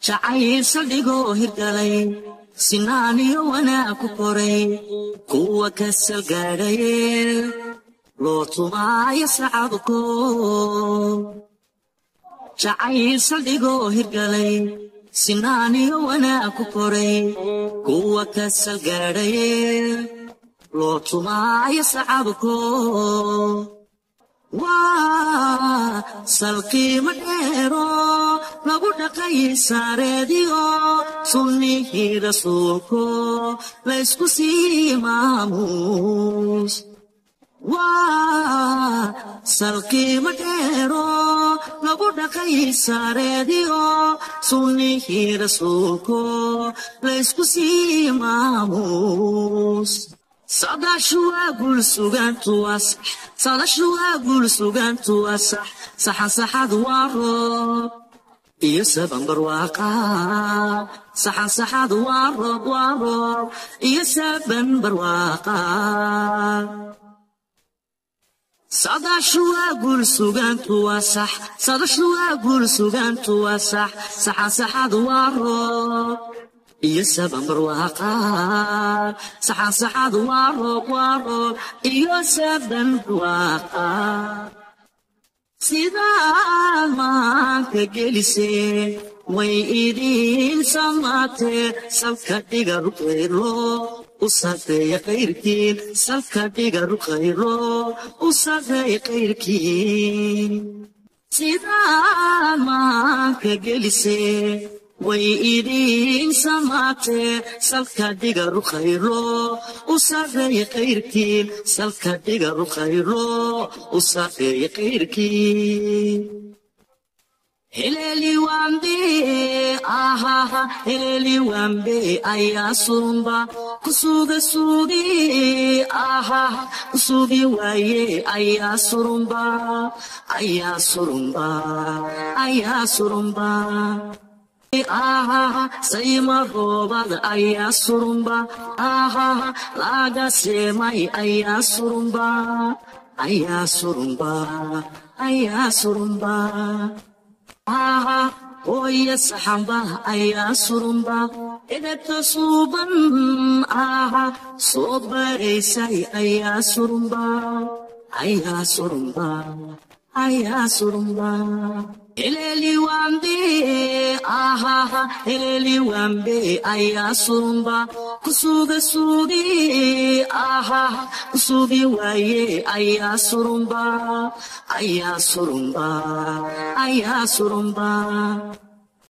jacayl saldhigoo hirgalay sinaaniyo wanaag ku koray kuwa ka salgaadhaye loo tumaayo sacabko jacayl saldhigoo hirgalay sinaaniyo wanaag ku koray kuwa ka salgaadhaye loo tumaayo sacabko waa salqiimo dheero lagu dhaqay saareediyo sunnihii rasuulko laysku sii maamuus waa salqiimo dheero lagu dhaqay saareediyo sunnihii rasuulko laysku sii maamuus sadashu waa guul sugaantu waa sax sadashu waa guul sugaantu waa sax saxan saxadu waa roob iyo sabanbar waaqa saxan saxadu waa roob waa roob iyo sabanbar waaqa sadashu waa guul sugaantu waa sax sadashu waa guul sugaantu waa sax saxan saxadu waa roob iyo sabanbar waaqa saxan saxadu waa roob waa roob iyo sabanbar waaqa sidaad maanka geliseen way idiin samaatee salka dhiga ruqaylo u sarreeya kayrkiin salka dhiga ruqaylo u sarreeya kayrkiin sidaad maanka geliseen way idiin samaatee salka dhiga ruqaylo u sarreeya kayrkiin salka dhiga ruqaylo u sarreeya kayrkiin heleli wambe ahaha heleli wambe ayaa surumba kusuga sugi ahaha kusugi waaye ayaa surumba ayaa surumba ayaa surumba ahaha sayma roobad ayaa surumba ahaha laga seemay ayaa surumba ayaa surumba ayaa surumba aha hooya saxamba ayaa surumba edebta suuban aha soo baraysay ayaa surumba ayaa surumba ayaa surumba heleli wambe ahaha heleli wambe ayaa surumba kusuga sugi ahaha kusugi waaye ayaa surumba ayaa surumba ayaa surumba